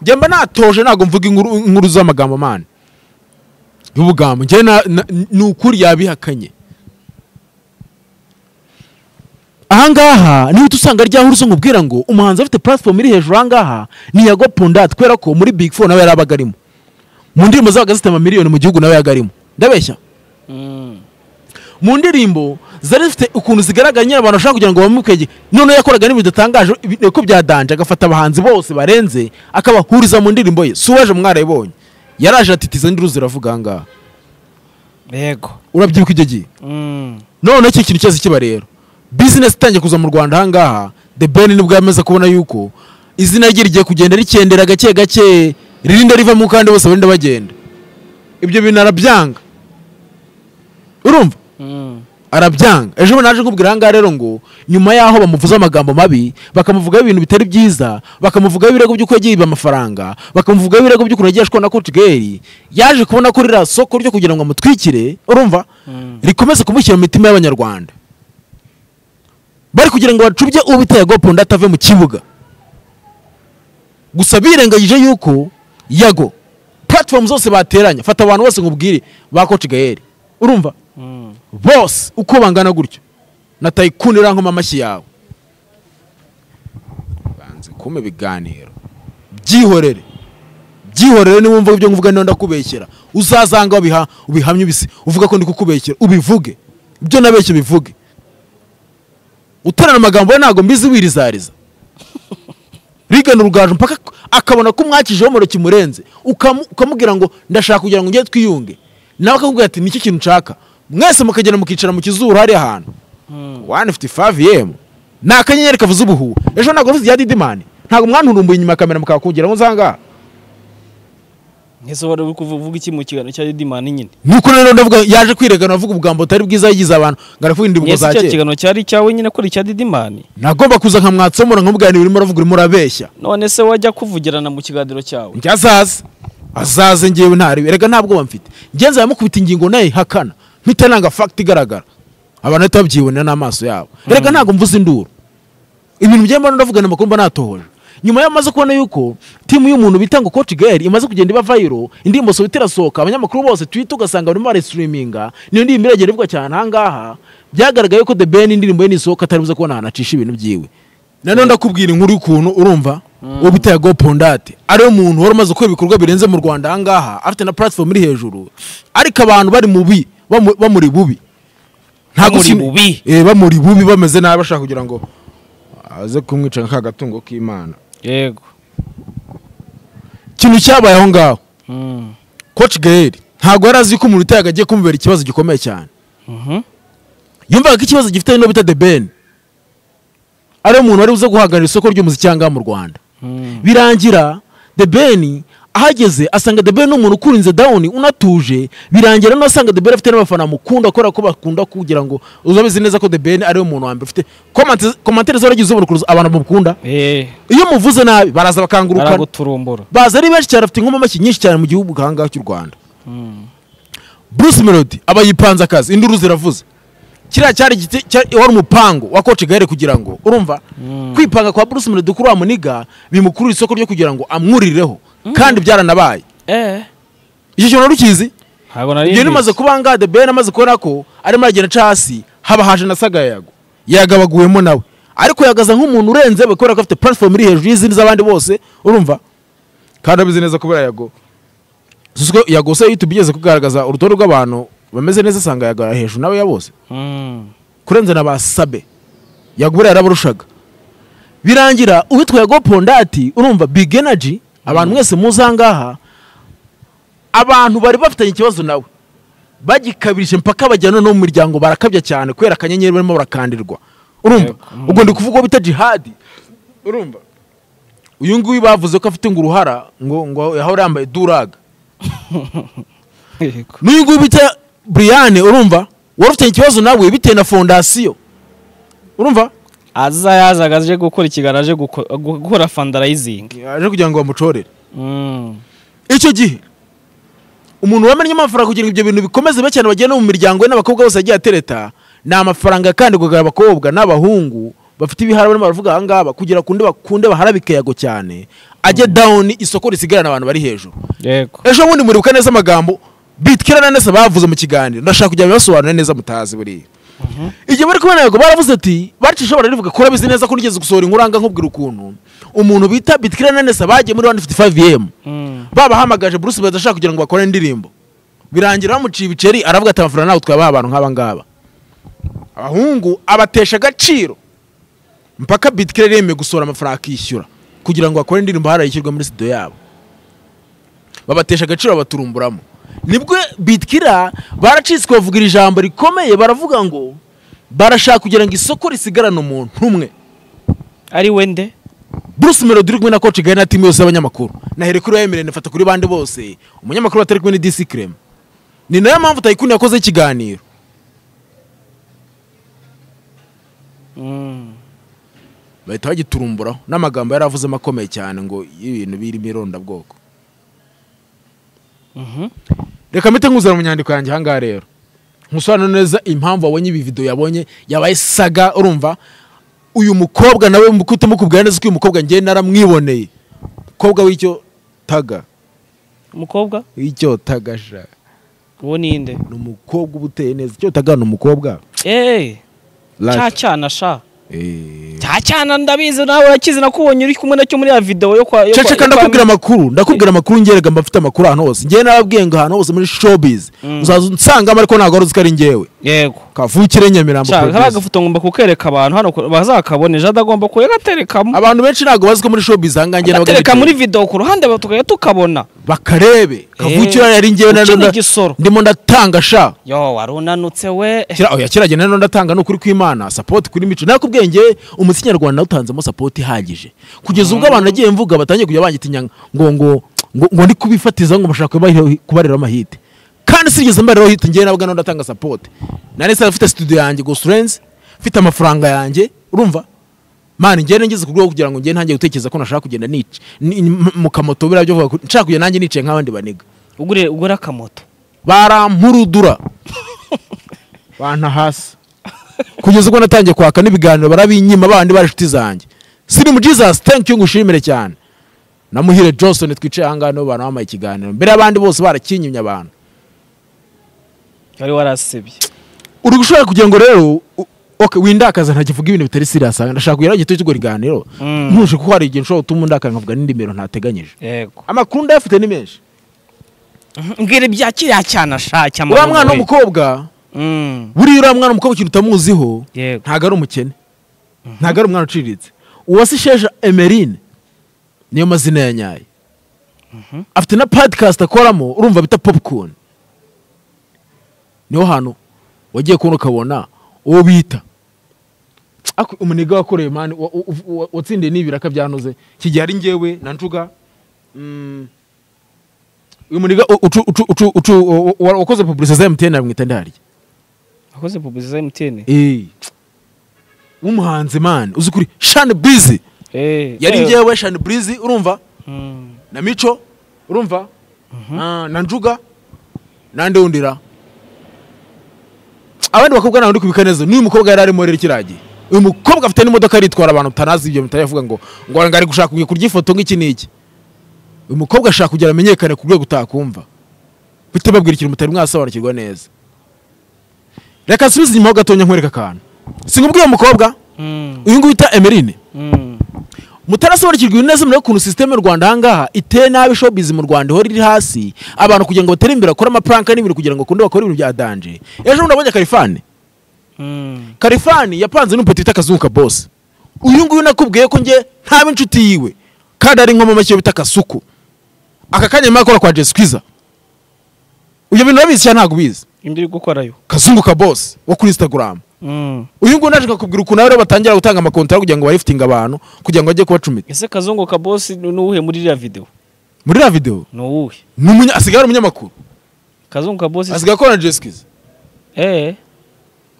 njye mba natoje ntabwo mvuga inkuru inkuru z'amagambo mani y'ubugambo njye na- na- ni ukuri yabihakanye ahangaha niho uhita usanga ryaho uruzi nkubwira ngo umuhanzi afite platform iri hejuru ahangaha ni yago pondate kubera ko muri big four nawe yari abaga arimo mu ndirimbo zabaga zifite amamiliyoni mu gihugu nawe yabaga arimo ndabeshya mu ndirimbo zari zifite ukuntu zigaragara nyine abantu bashaka kugira ngo bamukwege noneho yakoraga n'ibintu bidatangaje ibi- ko byadanje agafata abahanzi bose barenze akabahuriza mu ndirimbo ye si uwaje mwarayibonye yaraje atitiza nduru ziravuga ahangaha yego urabyibuka icyo gihe noneho iki kintu cyose kiba rero bizinesi itangiye kuza mu rwanda ahangaha the ben nibwo yamaze kubona yuko izina rye rigiye kugenda rikendera gake gake ririnda rivamo kandi bose barinda bagenda ibyo bintu arabyanga urumva arabyanga ejo bundi naje nkubwira ahangaha rero ngo nyuma yaho bamuvuze amagambo mabi bakamuvugaho ibintu bitari byiza bakamuvugaho ibirego by'uko yagiye yiba amafaranga bakamuvugaho ibirego by'ukuntu yagiye ashwa na kotigeri yaje kubona ko ririya soko ryo kugira ngo amutwikire urumva rikomeze kumushyira mu mitima y'abanyarwanda bari kugira ngo bacubye uwo bita yago ponda atave mu kibuga gusa birengagije yuko yago platform zose bateranye fata abantu bose nkubwire ba kotigeri urumva bose uko bangana gutyo na tayikuni irankoma amashyi yawe banze kumpa ibiganiro byihorere byihorere niba wumva ibyo nguvuga niba ndakubeshyera uzazanga wabiha ubihamye ubisi uvuga ko ndi kukubeshyera ubivuge ibyo nabeshye ubivuge uterana amagambo we ntabwo mbizi wirizariza rigana urugaju mpaka akabona ko umwakijeho umuriro kimurenze ukamu- ukamubwira ngo ndashaka kugira ngo njye twiyunge nawe akakubwira ati nicyo kintu nshaka mwese mukagenda mukicara mu kizuru hariya ahantu wani fiti favu yemu ni akanyenyeri kavuze ubuhuwe ejo ntabwo mvuze iya didimani ntabwo mwanturumbuye inyuma ya kamera mukakongeraho nzanga nk'ese wari uri kuvuga iki mu kiganiro cya didimani nyine nuko rero ndavuga yaje kwiregana avuga ubugambo butari bwiza yigize abantu ngo aravuga indirimbo nk'ese za icyo kera kiganiro cyari icyawe nyine ko ari icya didimani nagomba kuza nkamwatsomora nkamubwira ibintu urimo uravuga urimo urabeshya none se wajya kuvugirana mu kiganiro cyawe njye azaze azaze ngewe ntaribe rega nta bwoba mfite ngenzi yamukubita ingingo nayo ihakana mpita nanga fagiti igaragara abantu bahita babyibonera n'amaso yabo rega ntabwo mvuze induru ibintu bigenda mbona ndavugana amakuru mba natohoje nyuma y'aho amaze kubona yuko timu y'umuntu bita ngo coach girl imaze kugenda iba viral indirimbo sobita irasohoka abanyamakuru bose twitter ugasanga barimo barayisitiriminga niyo ndirimbo iragenda ivuga cyane ahangaha byagaragaye ko the ben indirimbo ye nisohoka atari buze kubona ahantu acisha ibintu byiwe nanone ndakubwira inkuru y'ukuntu urumva uwo bita yago pondate ariwe muntu wari umaze gukora ibikorwa birenze mu rwanda ahangaha afite na platform iri hejuru ariko abantu bari mubi bamu- bamuri bubi Nta Bamuri gushima- bubi? Eh, bamuri bubi bameze nabi bashaka kugira ngo aze kumwica nka ka gatungo k'imana yego ikintu cyabaye aho ngaho Mm. coach gael ntabwo yari azi ko umuntu utayaga agiye kumubera ikibazo gikomeye cyane Mhm. yumvaga ko ikibazo gifite n'uwo bita the ben ariwe muntu wari uza guhagararira isoko ry'umuziki ahangaha mu rwanda Mm. birangira the ben ahageze asanga the ben ni umuntu ukurinze down unatuje birangira noneho asanga the ben afite n'abafana bamukunda kubera ko bakunda kugira ngo uzabizi neza ko the ben ariwe muntu wa mbere ufite komantere zaragize uburukuruzi abantu bamukunda Eh, iyo muvuze nabi baraza bakangurukana baraguturumbura baza ari benshi cyane bafite inkomamashyi nyinshi cyane mu gihugu ahangaha cy'u rwanda bruce melody aba yipanze akazi induru ziravuze kiriya cyari igiti- cya- wari umupango wa koci gare kugira ngo urumva kwipanga kwa bruce melody kuri wa muniga bimukurura isoko ryo kugira ngo amwurireho kandi byaranabaye eh icyo kintu wari ukizi ntabwo nari iyo mbizi. nimaze kuba ngaha the ben amaze kubona ko arimo aragenda aca hasi haba haje na sagayago yagabaguyemo nawe ariko yagaza nk'umuntu urenze we kubera ko afite platform iri hejuru y'izindi z'abandi bose urumva kandi abizi neza kubera yago Susko yago se YouTube igeze kugaragaza urutonde rw'abantu bameze neza asanga yago ari hejuru nawe ya bose Mm. kurenza na ba sabe yagubura yarabarushaga birangira uwitwa yago pondati urumva big energy abantu mwese muzi ahangaha abantu bari bafitanye ikibazo nawe bagikabirije mpaka bajyana no mu miryango barakabya cyane kubera akanyenyeri barimo barakandirwa urumva ubwo ndi kuvuga uwo bita jihadi urumva uyu nguyu bavuze ko afite ngo uruhara ngo ngo yahora yambaye duraga Yego. n'uyu nguyu bita buriyane urumva wari ufite ikibazo nawe bitewe na fondasiyo urumva aza yazaga aje gukora ikiganiro aje guko- gu- gukora fundraising aje kugira ngo bamucorere Mm. icyo gihe umuntu wamennye amafaranga kugira ngo ibyo bintu bikomeze be cyane bagiye no mu miryango ye n'abakobwa bose yagiye atereta ni amafaranga kandi kugira abakobwa n'abahungu bafite ibihara barimo baravuga aha ngaha kugira kundi bakunde baharabike yago cyane ajye down isoko risigarana abantu bari hejuru yego ejo bundi muribuka neza amagambo bitkira na nesa bavuze mu kiganiro ndashaka kujya bibasobanura neza mutazi buriya igihe bari kubona yego baravuze ati bacisha bararivuga ko urabizi neza ko nigeze gusohora inkuru anga nkubwira ukuntu umuntu bita bitkira na nesa bagiye muri 155m Mm. babahamagaje Bruce Melody ashaka kugira ngo bakore indirimbo birangira bamuciye ibiceri aravuga ati amafaranga ntabwo twabaha abantu nk'aba ngaba abahungu abatesha agaciro mpaka bitkira yemeye gusohora amafaranga akishyura kugira ngo bakore indirimbo harayishyurwa muri studio yabo babatesha agaciro babaturumburamo nibwo bitkira baracitswe bavuga iri jambo rikomeye baravuga ngo barashaka kugira ngo isoko risigarane umuntu umwe ari we nde Bruce Melody uri kumwe na Coach Gary na timu yose y'abanyamakuru nahere kuri Emile nafata kuri bande bose umunyamakuru atari kumwe ni DC Creme ni nayo mpamvu Tayikuni yakoze ikiganiro Mm. bahita bagiturumburaho n'amagambo yari avuzemo akomeye cyane ngo ibintu birimo irondabwoko Mhm. reka mpite nkuzana mu nyandiko yanjye ahangaha rero nkusobanura neza impamvu wabonye ibi videwo yabonye yabaye saga urumva uyu mukobwa nawe mukuto mukubwira neza ko uyu mukobwa njye naramwiboneye umukobwa w'icyo taga umukobwa w'icyo tagasha uwo ni nde ni umukobwa uba uteye neza icyo taga ni umukobwa eh Lata. cyacyana sha Eh. cyacyana ndabizi nawe urakizi nakubonye uri kumwe nacyo muri ya videwo yo kwa yo kwa- ceceka yo kwa- ndakubwira amakuru ndakubwira amakuru ngerega mba mfite amakuru ahantu hose ngewe nababwiye ngo ahantu hose muri showbiz uzaza unsangamo ariko ntabwo wari uzi ko ari ngewe yego kavukire nyamirambo Shaka producer. kariya gafoto ngomba kukereka abantu hano ku- bazakabone jada agomba kuyagaterekamo abantu benshi ntabwo bazi ko muri showbiz ahangaha ngewe nabaga agatereka ngewe. muri video ku ruhande ba- tukajya tukabona bakarebe kavukire yari ngewe na ukina nda- igisoro. ndimo ndatanga sha yo wari unanutse we Kira- oya kiragenda rero ndatanga ni ukuri kw'imana sapoti kuri mico nakubwiye ngewe umuziki nyarwanda nawutanzemo sapoti ihagije kugeza ubwo abantu nagiye mvuga batangiye kujya bangitinya ngo ngo ngo ngo ndi kubifatiza ngo bashaka kubarira- kubariraho amahite kandi sinigeze mbariraho hite ngewe nabwo nawe ndatanga sapoti nari nsanzwe mfite studio yanjye gusa urenze mfite amafaranga yanjye urumva mani njyewe ngeze ku rwego kugira ngo njyewe ntangiye gutekereza ko nashaka kugenda nica ni- ni- mu kamoto biriya byo kuvuga ko nshaka kugenda nanjye nicaye nk'abandi baniga ugure ugura akamoto barampurudura banta hasi kugeza ubwo natangiye kwaka n'ibiganiro barabinyima bandi bari inshuti zanjye sirimu jesus thank you ngushimire cyane na muhire johnson twicaye ahangaha nibo bantu bampaye ikiganiro mbere y'abandi bose barakinyimye abantu wari warasebye uri gushobora kugira ngo rero u- okay, windakaza ntakivuga ibintu bitari serious ndashaka kugira ngo gito cy'urwo kiganiro Mm. ntuje kuko hari igihe nshobora gutuma undakaza nkavuga n'indimiro ntateganyije yego amakuru ndayafite ni menshi mbwira ibya kiriya cyane ashaka uriya mwana w'umukobwa Mm, buriya uriya mwana w'umukobwa ikintu utamuziho yego ntabwo ari umukene ntabwo ari umwana uciriritse uwase shesha emerine niyo mazina ya nyayo afite na podcast akoramo urumva bita popcorn niho hantu wagiye kubona ukabona uwo bita Ako- umunega wakoreye mani wa- wa- wa- watsindiye n'ibiraka byanoze kigihe ari ngewe na njuga mm, uyu muniga ucu- ucu- ucu- ucu- wa- wa- wakoze publicité za mtn aramwita ndarya akoze pubuzi za emutiyeni Eh. w'umuhanzi mani uzi kuri shani burizi yari ngewe shani burizi urumva na mico urumva Ah, na njuga nande wundira abandi bakobwa ntabwo ndi kubika neza n'uyu mukobwa yari arimo rero kiriya gihe uyu mukobwa afite n'imodoka aritwara abantu mutanazi ibyo mutayavuga ngo ngo ngo ari gushaka kugiye kurya ifoto nk'iki n'iki uyu mukobwa ashaka kugira amenyekane ku rwego utakumva mpite babwira ikintu mutari mwasobanukirwa neza reka nsubize inyuma ho gatonya nkwereka akantu singubwiye uwo mukobwa uyu nguyu wita emerine mutarasobanukirwa ibintu neza murebe ukuntu sisiteme y'u rwanda ahangaha iteye nabi showbiz mu rwanda ihora iri hasi abantu kugira ngo batere imbere bakore amapuranka n'ibintu kugira ngo bakunde bakore ibintu bya danje ejo bundi nabonye karifani karifani yapanze n'umupeti wita kazunguka bose uyu nguyu nakubwiye ko njye ntaba inshuti yiwe kandi ari inkomo make bita kasuku aka kanya nyuma yo gukora kwa jesi kwiza ibyo bintu urabizi cyangwa ntabwo ubizi iri gukorayo kazunguka bose wo kuri instagram Mm. uyu nguyu naje kukubwira ukuntu rero batangira gutanga amakontara kugira ngo barifitinge abantu kugira ngo bajye kubacumita ese kazungu ka bosi ni ni uwuhe muri iriya video muri iriya videwo ni uwuhe ni umunya asigaye ari umunyamakuru kazungu ka bosi asigaye akora na jesikiza eh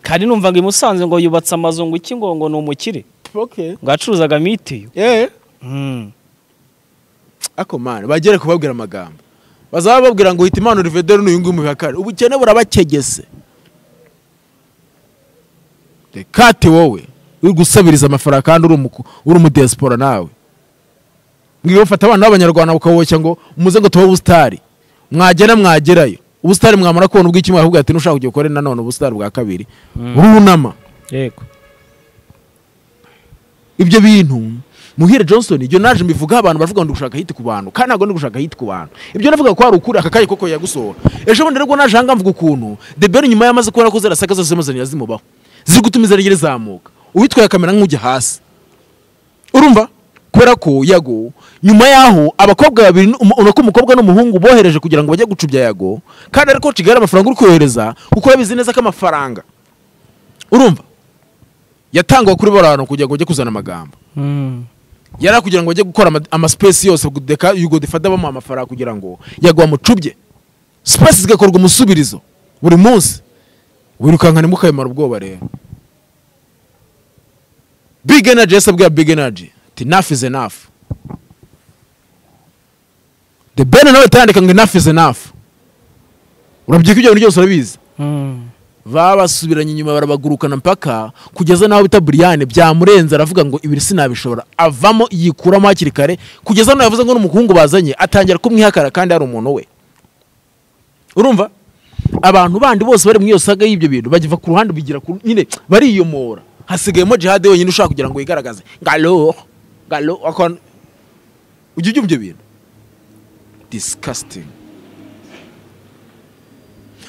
kandi numvaga i Musanze ngo yubatse amazu ngo iki ngo ngo ni umukire ngo yacuruzaga mitiyu Mm. ako mani bagere kubabwira amagambo bazaba bababwira ngo hita imana urivedero n'uyu nguyu mu bihakare ubukene burabakegese reka ati wowe uri gusabiriza amafaranga kandi uri umuku- uri umudesipora nawe ngiye bafata abana b'abanyarwanda bakaboshya ngo muze ngo tubahe ubusitari mwagera mwagerayo ubusitari mwamara kubona ubw'iki mwakubwira ati nushaka kujya ukore nanone ubusitari bwa kabiri urunama yego ibyo bintu muhire johnson ibyo naje mbivuga abantu baravuga ngo ndi gushaka hiti ku bantu kandi ntabwo ndi gushaka hiti ku bantu ibyo navuga ko ari ukuri aka kanya koko yagusohora ejo bundi rero naje ahangaha mvuga ukuntu the ben nyuma yamaze kubona ko zirasaka zose zimuzanira zimubaho ziri gutuma izarengera izamuka uwitwaye kamera nk'ujya hasi urumva kubera ko yago nyuma yaho abakobwa babiri n'umu- ubona ko umukobwa n'umuhungu bohereje kugira ngo bajye gucubya yago kandi ariko kigali amafaranga uri kohereza kuko yabizi neza ko amafaranga urumva yatangwa kuri bariya bantu kugira ngo bajye kuzana amagambo yari kugira ngo bajye gukora ama- amasipesi yose kudeka yugo defata bamuha amafaranga kugira ngo yagwa mucubye sipesi zigakorwa umusubirizo buri munsi wirukankane mukabimara ubwoba rero big energy yahise abwira big energy ati enough is enough the ben nawe atandika ngo enough is enough urabyika ibyo bintu byose urabizi babasubiranye inyuma barabagurukana mpaka kugeza n'aho bita buriyane byamurenze aravuga ngo ibiri sinabishobora avamo yikuramo hakiri kare kugeza n'aho yavuze ngo n'umuhungu bazanye atangira kumwihakara kandi ari umuntu we urumva abantu bandi bose bari mu iyo saga y'ibyo bintu bagiva ku ruhande bigira ku nyine bariyomora hasigayemo jihade wenyine ushaka kugira ngo yigaragaze ngalo ngalo akon- ujya ujya ibyo bintu disgusting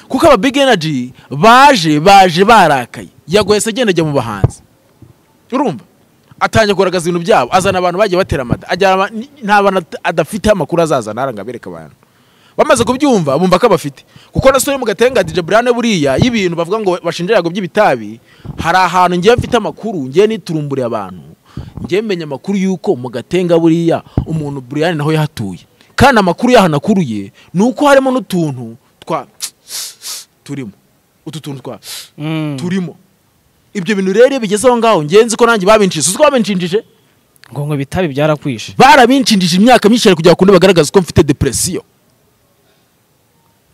kuko aba big energy baje baje barakaye yagohese agenda ajya mu bahanzi urumva atangiye kugaragaza ibintu byabo azana abantu bagiye batera amada ajyana aba- ni- nta bantu at- adafite amakuru azazana aranga abereka abantu bamaze kubyumva bumva ko abafite kuko na yo mu gatenga dj burane buriya y'ibintu bavuga ngo bashinja yago by'ibitabi hari ahantu ngiye mfite amakuru ngiye niturumburiye abantu ngiye menya amakuru y'uko mu gatenga buriya umuntu buriyani naho yahatuye kandi amakuru yahanakuriye ni uko harimo n'utuntu twa turimo utu tuntu twa turimo ibyo bintu rero iyo bigeze aho ngaho ngenzi ko nanjye babinshije uzi ko babinshinjije ngo ngo bitabi byarakwishe barabinshindije imyaka myinshi cyane kugira ngo bagaragaze ko mfite depresiyo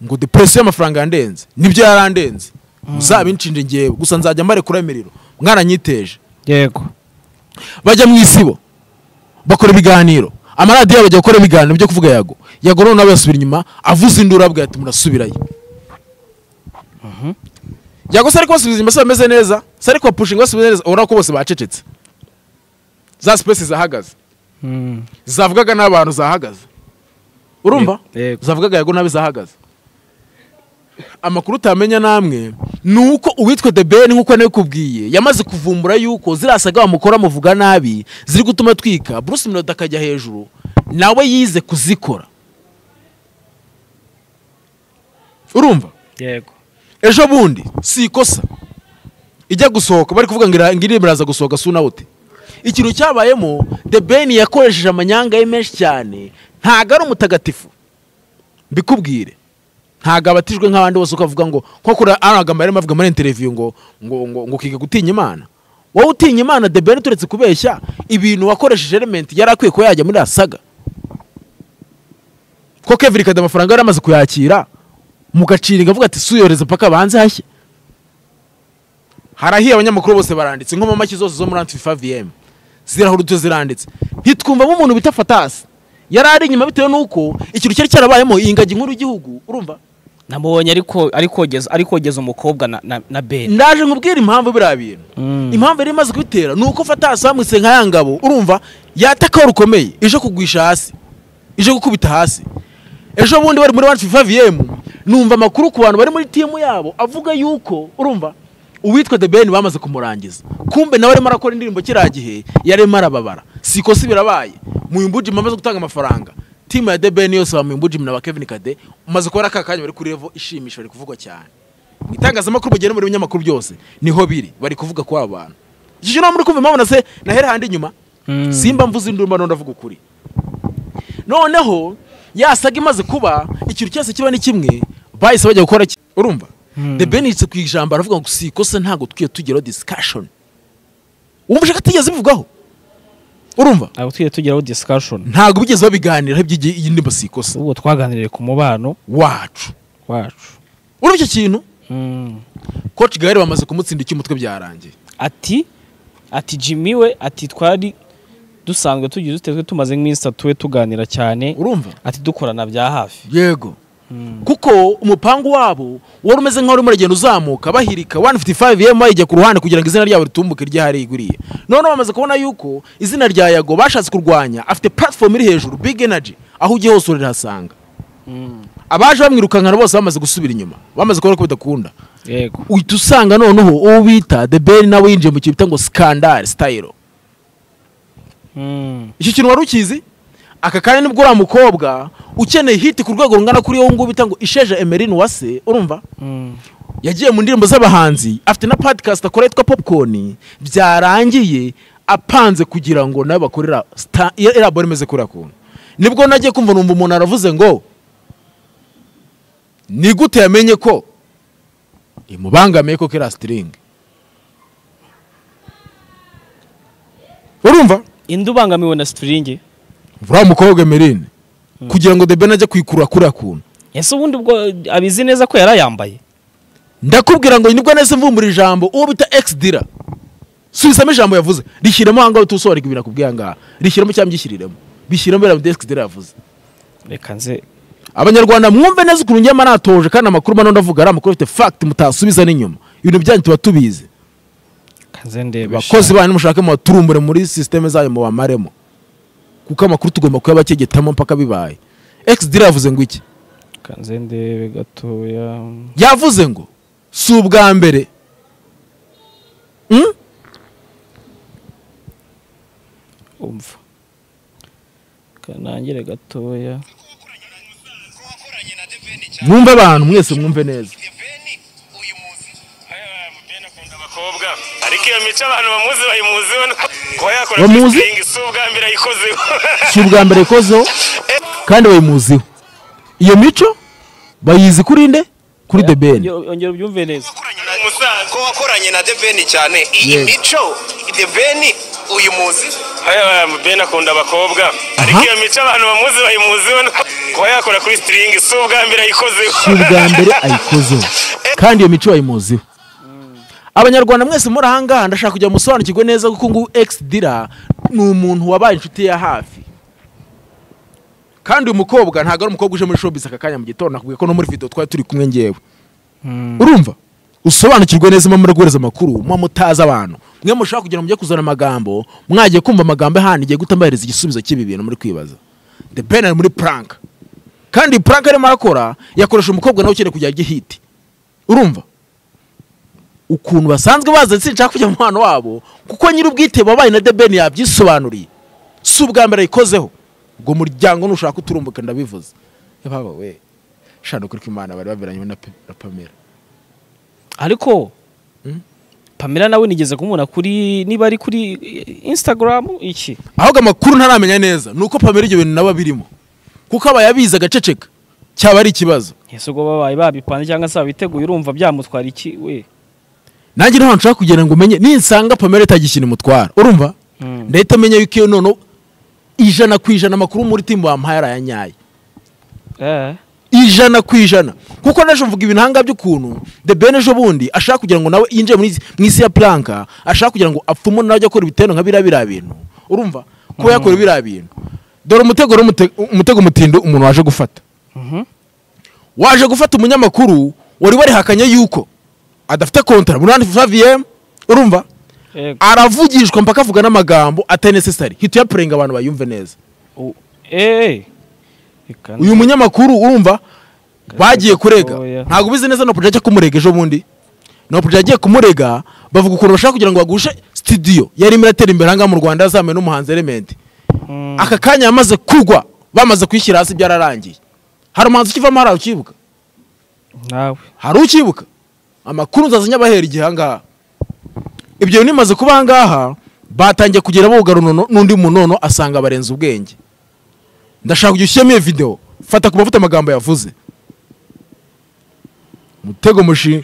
ngo depresiyo y'amafaranga yandenze nibyo yarandenze muzabinshinje ngewe gusa nzajya mbare kuri emeriro mwaranyiteje yego bajya mu isibo bakora ibiganiro amaradiyo yabo ajya gukora ibiganiro byo kuvuga yago yago noneho nawe yasubira inyuma avuza induru abwira ati murasubirayo yago se ariko basubiza inyuma se bameze neza se ariko bapushinga basubiza neza ubona ko bose bacecetse za sipesi zahagaze zavugaga n'abantu zahagaze urumva Yego. zavugaga yago nabi zahagaze amakuru utamenya namwe ni uko uwitwa the ben nk'uko nabikubwiye yamaze kuvumbura yuko ziriya saga bamukora muvuga nabi ziri gutuma twika bruce minota akajya hejuru nawe yize kuzikora urumva yego ejo bundi si ikosa ijya gusohoka bari kuvuga ngo ira- ngo iri biraza gusohoka suna ute ikintu cyabayemo the ben yakoresheje amanyanga ye menshi cyane ntago ari umutagatifu mbikubwire ntago abatijwe nk'abandi bose uko avuga ngo nko kuri ano magambo yarimo avuga muri interiviyu ngo ngo ngo ngo ukiga gutinya imana wowe utinya imana the ben turetse kubeshya ibintu wakoresheje elementi yari akwiye kuba yajya muri asaga ko kevin kada amafaranga yari amaze kuyakira mugaciringa avuga ati suyoreze mpaka banze hashye harahiye abanyamakuru bose baranditse nko mu mashyi zose zo muri antifa vm zirahurutse ziranditse ntitwumvamo umuntu bita fatasi yari ari inyuma bitewe n'uko ikintu cyari cyarabayemo iyi ngagi nkuru y'igihugu urumva namubonye ariko arikogeza arikogeza umukobwa na na, na ben ndaje nkubwire impamvu biriya bintu impamvu yari imaze kubitera ni uko fatasi bamwise nka ya ngabo urumva yatakaho rukomeye ije kugwisha hasi ije gukubita hasi ejo bundi bari muri wansi fifa vm numva amakuru ku bantu bari muri timu yabo avuga yuko urumva uwitwa the ben bamaze kumurangiza kumbe nawe arimo arakora indirimbo kiriya gihe yarimo arababara si ikosa birabaye muyimbujima amaze gutanga amafaranga timu ya the ben yose bamuyimbujima na ba kevin kade umaze kubona ka kanya bari kuri revo ishimisha bari kuvuga cyane mu itangazamakuru bagera muri binyamakuru byose niho biri bari kuvuga kuri aba bantu iki kintu muri kumva impamvu na se nahera handi inyuma simba mvuze induru mba ndavuga ukuri noneho yasaga imaze kuba ikintu cyose kiba ni kimwe bahise bajya gukora ki- urumva the ben yitse ku ijambo aravuga ngo si ikosa ntabwo twiye tugeraho discussion wumva ushaka atigeze bivugaho urumva abo tujye tugeraho discussion ntabwo bigeze babiganiraho iby'iyi iyi ndirimbo si ikosa ubwo twaganiriye ku mubano wacu wacu urumva icyo kintu coach gare bamaze kumutsinda icyo umutwe byarangiye ati ati jimmy we ati twari dusanzwe tugiye dutezwe tumaze nk'iminsi itatu we tuganira cyane urumva ati dukorana bya hafi yego kuko umupangu wabo wari umeze nk'aho urimo uragenda uzamuka bahirika 155 yema bayijya ku ruhande kugira ngo izina ryabo ritumbuke ryahari iguriye noneho bamaze kubona yuko izina rya yago bashatse kurwanya afite platform iri hejuru big energy aho ugiye hose urarihasanga abaje bamwirukankana bose bamaze gusubira inyuma bamaze kubona ko bidakunda yego uhita usanga noneho uwo bita the ben nawe yinjiye mu kintu bita ngo scandal style iki kintu wari ukizi aka kanya nibwo uriya mukobwa ukeneye hiti ku rwego rungana kuri wowe ngubu bita ngo isheja emerine wase urumva yagiye mu ndirimbo z'abahanzi afite na podcast akora yitwa popcorn byarangiye apanze kugira ngo nawe bakorera sta- elabore imeze kuriya kuntu nibwo nagiye kumva numva umuntu aravuze ngo ni gute yamenye ko imubangamiye ko kera sitiringi urumva indi ubangamiwe na sitiringi uriya mukobwa emerine kugira ngo the ben ajye kuyikurura kuriya kuntu ese ubundi ubwo abizi neza ko yari ayambaye ndakubwira ngo nibwo nahise mvumbura ijambo uwo bita ex dira subisamo ijambo yavuze rishyiramo ahangaha uhita usobanurika ibintu akubwiye ahangaha rishyiramo cyangwa byishyiriremo bishyiramo biriya bita ex dira yavuze reka nze abanyarwanda mwumve neza ukuntu njyama natoje kandi amakuru mano ndavuga ari amakuru afite fact mutasubiza n'inyuma ibintu byanyu tuba tubizi reka nze ndebe bakozi banyu mushake mubaturumbure muri sisiteme zanyu mubamaremo kuko amakuru tugomba kuyaba cyegetamo mpaka bibaye ex dira yavuze ngo iki reka nze ndebe gatoya yavuze ngo si ubwa mbere Mm? umva reka nangire gatoya mwumve abantu mwese mwumve neza Ben akunda abakobwa ariko iyo mico abantu bamuzi bayimuzi we kuba yakora Bamuzi? kwisitringi si ubwa mbere ayikozeho si ubwa mbere ikozeho kandi bayimuziho iyo mico bayizi kuri nde kuri the ben Yongera- yongera ubyumve neza umusaza ko wakoranye na deveni cyane iyi Yes. mico deveni uyu muzi Eh, Ben akunda abakobwa ariko Aha. iyo mico abantu bamuzi bayimuzi we kuba yakora kuri sitiringi si ubwa mbere ayikozeho si ubwa mbere ayikozeho kandi iyo mico bayimuziho abanyarwanda mwese muri ahangaha ndashaka kujya musobanukirwe neza kuko ngubu ex dira ni umuntu wabaye inshuti ya hafi kandi uyu mukobwa ntabwo ari umukobwa uje muri showbiz aka kanya mu gitondo nakubwiye ko no muri video twari turi kumwe ngewe urumva usobanukirwe neza mwe muri guhereza amakuru mwe mutazi abantu mwe mushaka kugira ngo mujye kuzana amagambo mwagiye kumva amagambo ahandi igiye guta mbahereza igisubizo cy'ibi bintu muri kwibaza the pen ari muri prank kandi iyi prank arimo arakora yakoresha umukobwa nawe ukeneye kujya gihiti urumva ukuntu basanzwe baza sinshaka kujya mu mwana wabo kuko nyiri ubwite wabaye na debeni yabyisobanuriye si ubwa mbere ayikozeho ubwo muryango nushaka uturumbuka ndabivuze yababa we shana ukuri ko imana bari baberanye na Pe- na pamela ariko pamela nawe nigeze kumubona kuri niba ari kuri instagram iki ahubwo amakuru ntaramenya neza ni uko pamela ibyo bintu nabo birimo kuko aba yabizi agaceceka cyaba ari ikibazo ese ubwo babaye babipanze cyangwa se babiteguye urumva byamutwara iki we nanjye ntahantu nshaka kugira ngo umenye ninsanga pamela itagishyira umutwara urumva Mm. ndahita amenya yuko iyo noneho ijana ku ijana amakuru muri timu bamuhaye arayanyaye eh ijana ku ijana kuko naje mvuga ibintu ahangaha by'ukuntu the ben ejo bundi ashaka kugira ngo nawe yinjire muri- mu isi ya planka ashaka kugira ngo apfume nawe ajya akora ibitero nka biriya biriya bintu urumva kuba yakora biriya bintu dore umutego rero umute- umutego mutindo umuntu waje gufata waje gufata umunyamakuru wari warihakanye yuko adafite kontara muri handi faviyemu urumva Yego. aravugishwa mpaka avuga n'amagambo atari necessary hita uyapurenga abantu bayumve neza U- eh Reka uyu munyamakuru urumva bagiye kurega gatoya. ntabwo ubizi neza na Prodigy ajya kumurega ejo bundi na Prodigy agiye kumurega bavuga ukuntu bashaka kugira ngo bagushe studio yari irimo iratera imbere ahangaha mu rwanda yazamwe n'umuhanzi element Mm. aka kanya yamaze kugwa bamaze kwishyira hasi byararangiye hari umuhanzi ukivamo hari ukibuka nawe hari ukibuka amakuru nzazanye abahera igihe ahangaha ibyo bintu bimaze kuba ahangaha batangiye kugera bogara unono n'undi muntu nono asanga barenze ubwenge ndashaka kujya ushyiramo iyo videwo fata ku mavuta amagambo yavuze mutego mushi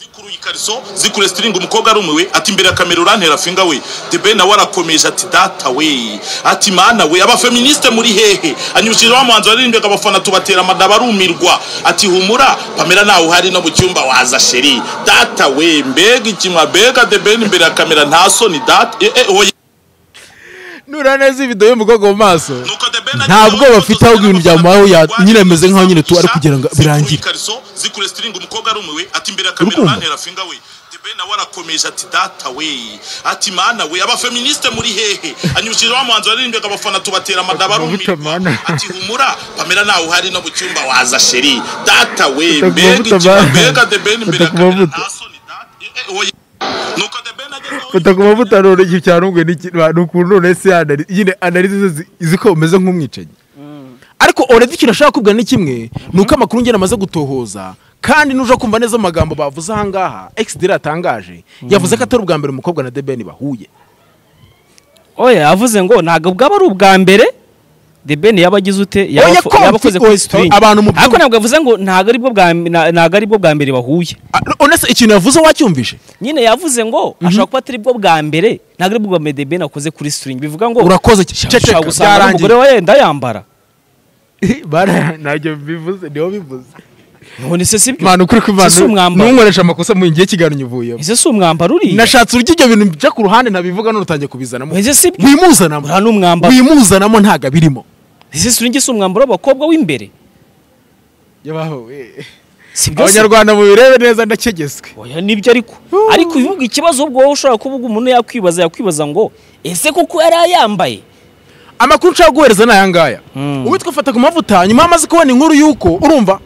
zikuruye ikariso zikure sitiringi umukobwa arumiwe ati imbere ya kamera urantera finga we debe nawe arakomeje ati data we ati mana we abafeministe muri hehe anyibukije wa muhanzi waririmbaga abafana tubatera amada barumirwa ati humura pamela nawe uhari no mu cyumba waza sheri data we mbega ikimwa mbega debeni imbere ya kamera nta soni data eh, eh, oya nura neza videwo y'umukobwa mu maso nta bwoba afite ahubwo ibintu byamubayeho ya- nyine ameze nk'aho nyine tu ari kugira ngo birangire. birangire Urukundo. nawe arakomeje ati data we ati mana we abafeministe muri hehe anyibukije wa muhanzi waririmbaga abafana tubatera amadaba Amavuta mana. arumirwa ati humura pamela nawe uhari no mu cyumba waza sheri data we Fata ku mbega mavuta ikiba mana. mbega debeni imbere Fata ya ku kamera mavuta. nta soni data eh, eh, oya. nuko debeni ageze aho ku mavuta none igihe cyarumbuye ni ukuntu none se anari- nyine analize ze izi ko umeze nk'umwicanyi ariko oredi ikintu ashaka kubwira ni kimwe ni uko amakuru ngena amaze gutohoza kandi nuje kumva neza amagambo bavuze ahangaha egisideri atangaje yavuze ko atari ubwa mbere umukobwa na debeni bahuye oya avuze ngo ntabwo bwaba ari ubwa mbere the ben yaba agize ute yaba Oya, afo- ko yaba mfite- akoze kuri oya, string abantu mu ariko ntabwo yavuze ngo ntabwo ari bwo bwa na- ntabwo ari bwo bwa mbere bahuye Ah, honest ikintu yavuze wacyumvise nyine yavuze ngo ashobora kuba atari bwo bwa mbere ntabwo ari bwo bwa mbere the ben akoze kuri string bivuga ngo urakoze ushobora ceceka gusanga umugore byarangiye we yenda yambara ntabyo bivuze niho bivuze none se si byo mwana ukuri Ese si kw'imana umwambaro ntunkoresha amakosa mu ngihe kiganiro uvuyemo ese si umwambaro uriya nashatse uburyo ibyo bintu bijya ku ruhande nabivuga none utangiye kubizanamo ese si byo wimuzanamo uriya ni umwambaro wimuzanamo ntabwo abirimo ese string si umwambaro w'abakobwa w'imbere si byo se abanyarwanda mubirebe neza ndakegeswe oya nibyo ariko ariko uyu nguyu ikibazo ubwo wowe ushobora kuvuga umuntu yakwibaza yakwibaza ngo ese koko yari ayambaye amakuru nshaka guhereza ni aya ngaya Mm. uwitwa fata ku mavuta nyuma hamaze kubona inkuru y'uko urumva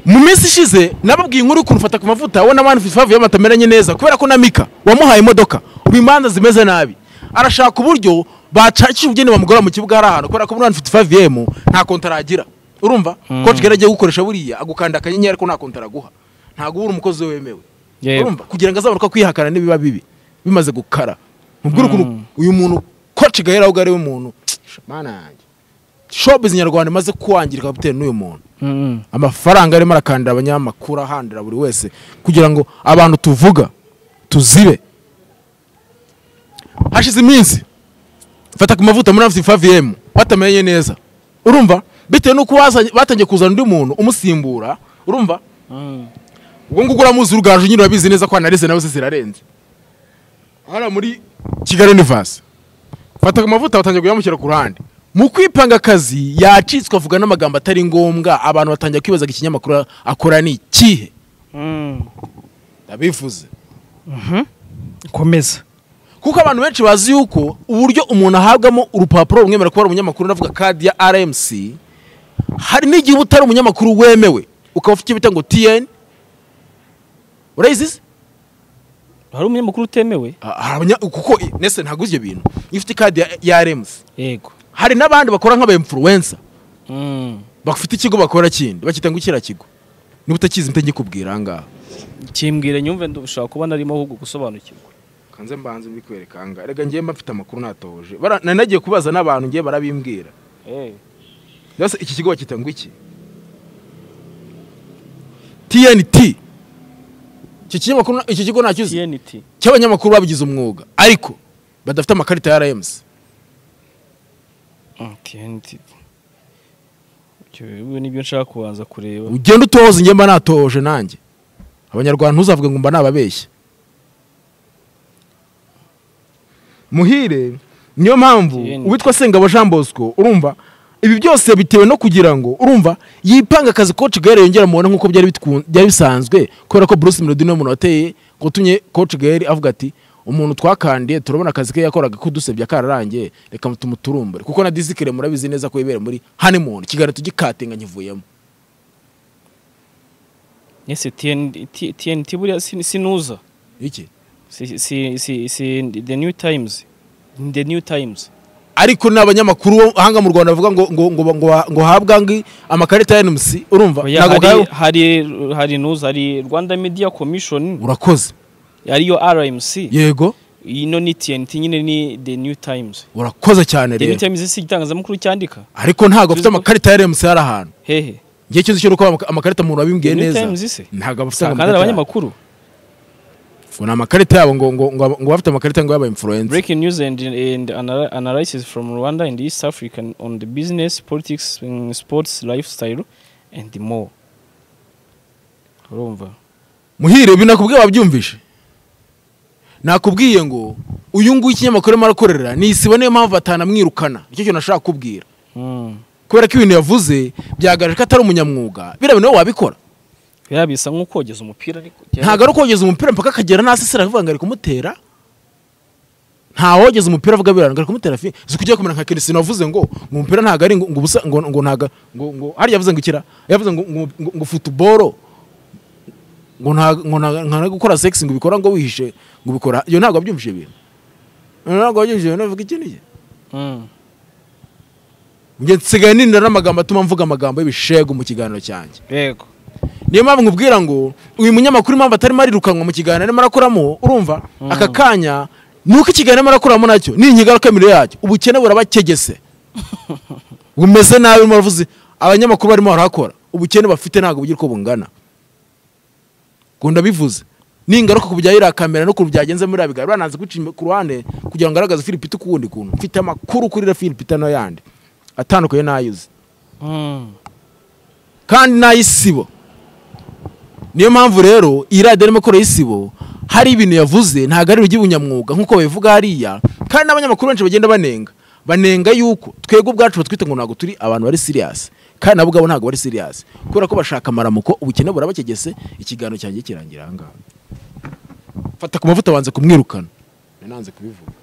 mu minsi ishize nababwiye inkuru y'ukuntu fata ku mavuta we na mani fifavu batameranye neza kubera ko na mika wamuhaye imodoka ubu imanza zimeze nabi arashaka uburyo bacakisha ubugeni bamugora mu kibuga hari ahantu kubera ko muri mani fifavu yemu nta kontara agira urumva mm. coach gare agiye gukoresha buriya agukanda akanyenyeri ariko nta kontara aguha ntabwo uba uri umukozi we wemewe Yego. urumva kugira ngo azabanuka kwihakana n'ibiba bibi bimaze gukara mubwira ukuntu uyu muntu coach gahera ahubwo ari we muntu mana yanjye showbiz nyarwanda imaze kwangirika bitewe n'uyu muntu amafaranga arimo arakandira abanyamakuru ahandira buri wese kugira ngo abantu tuvuga tuzibe hashize iminsi fata ku mavuta muri afite faviyemu batamenye neza urumva bitewe n'uko bazanye- batangiye kuzana undi muntu umusimbura urumva ubwo ngubwo uramuzi urugaju nyine urabizi neza ko analize nawe ze zirarenze hano muri kigali univasi fata amavuta batangiye kuyamushyira ku ruhande mu kwipanga akazi yacitswe avuga n'amagambo atari ngombwa abantu batangira kwibaza ko ikinyamakuru akora ni ikihe ndabivuze komeza kuko abantu benshi bazi yuko uburyo umuntu ahabwamo urupapuro rumwemera kuba ari umunyamakuru navuga kadi ya rmc hari n'igihe uba utari umunyamakuru wemewe ukaba ufite icyo bita ngo tn urayizize hari umunyamakuru utemewe Ah, hari abanya- kuko i- nese ntabwo uzi ibyo bintu iyo ufite kadi ya- ya rmc yego hari n'abandi bakora nk'aba influencer Mm. bafite ikigo bakora kindi bakita ngo kiriya kigo niba utakizi mpite ngikubwira ahangaha kimbwire nyumve ndushaka kuba narimo ahubwo gusobanukirwa kanze mbanze mbikwereka ahangaha reka ngiye mba mfite amakuru natohoje Bara- nari nagiye kubaza n'abantu ngiye barabimbwira Eh, mbese iki kigo bakita ngo iki tnt iki kinyamakuru na- iki kigo nacyo uzi TNT cy'abanyamakuru babigize umwuga ariko badafite amakarita ya rmc Mm, TNT Icyo rero nibyo nshaka kubanza kureba ugenda utohoza njye mba natohoje nanjye abanyarwanda ntuzavuge ngo mba nababeshya muhire niyo mpamvu Yenda. uwitwa sengabo jean bosco urumva ibi byose bitewe no kugira ngo urumva yipanga akazi coach gare yongera mubona nk'uko byari bitkun- byari bisanzwe kubera ko bruce melody niwe muntu wateye watumye coach gare avuga ati umuntu twakandiye turabona akazi ke yakoraga kudusebya kararangiye reka tumuturumbure kuko na disikire murabizi neza ko yibera muri honeymoon kigali tugikatinga nkivuyemo Ese TNT TNT buriya sin- sinuza iki si si si si the new times the new times ariko ni abanyamakuru bo hanga mu rwanda bavuga ngo ngo ngo ngo, ngo habwa ngi amakarita ya NMC urumva Oya, ntabwo hari bwayo- hari hari news hari Rwanda Media Commission urakoze ariyo RMC yego ino ni TNT nyine ni the new times urakoze cyane the new rero times si igitangazamakuru cyandika ariko ntabwo bafite amakarita ya NMC hari ahantu hehe ngiye cyose cyo uko ama- amakarita umuntu wabimbwiye The New neza Times se? ntabwo bafite sakandara amakarita yabo. abanyamakuru ngo ni amakarita yabo ngo ngo ngo ngo bafite amakarita ngo yaba influencer breaking news and, and anal- analysis from Rwanda and East Africa on the business politics mm, sports lifestyle and more urumva muhire ibi nakubwiye wabyumvishe nakubwiye ngo uyu nguyu ikinyamakuru arimo arakorera ni isibo niyo mpamvu batanamwirukana nicyo kintu nashaka kubwira mm. kubera ko ibintu yavuze byagaragaje ko atari umunyamwuga biriya bintu wowe wabikora ya bisa nko kogeza umupira ariko ntabwo ari ukogeza umupira mpaka akagera nasi sera avuga ngo ari kumutera nta wogeza umupira avuga biranga ari kumutera fi si kujya kumera nka Cristiano wavuze ngo ngo umupira ntabwo ari ngo ngo ubusa ngo ngo ntabwo ngo ngo hariya yavuze ngo ikira yavuze ngo ngo ngo, ngo football ngo nta ngo nta- nta no gukora sex ngo ubikora ngo wihishe ngo ubikora iyo ntabwo wabyumvise ibintu Iyo ntabwo wabyumvise ibintu uvuga iki n'iki mm. njye nsigaye nindana n'amagambo atuma mvuga amagambo y'ibishego mu kiganiro cyanjye yego niyo mpamvu nkubwira ngo uyu munyamakuru impamvu atarimo arirukanwa mu kiganiro arimo arakoramo urumva aka kanya ni uko ikiganiro arimo arakoramo nacyo ni inkigarukamiro yacyo ubukene burabakegese bumeze nabi urimo uravuze abanyamakuru barimo barahakora ubukene bafite ntabwo bugira uko bungana ngo ndabivuze ni ingaruka ku bya iriya kamera no ku byagenze muri iriya biganiro bananze guca inyuma ku ruhande kugira ngo agaragaze filipita ukundi kuntu mfite amakuru kuri iriya filipita n'ayandi atandukanye n'ayuzi mm. kandi n'ay'isibo niyo mpamvu rero iyi radiyo arimo akora y'isibo hari ibintu yavuze ntabwo ari ubunyamwuga nk'uko babivuga hariya kandi n'abanyamakuru benshi bagenda banenga banenga yuko twebwe ubwacu batwita ngo ntabwo turi abantu bari siriyasi kandi nabo ubwabo ntabwo bari siriyasi kubera ko bashaka amaramuko ubukene burabakegese ikiganiro cyanjye kirangira aha ngaha fata ku mavuta banze kumwirukana nananze kubivuga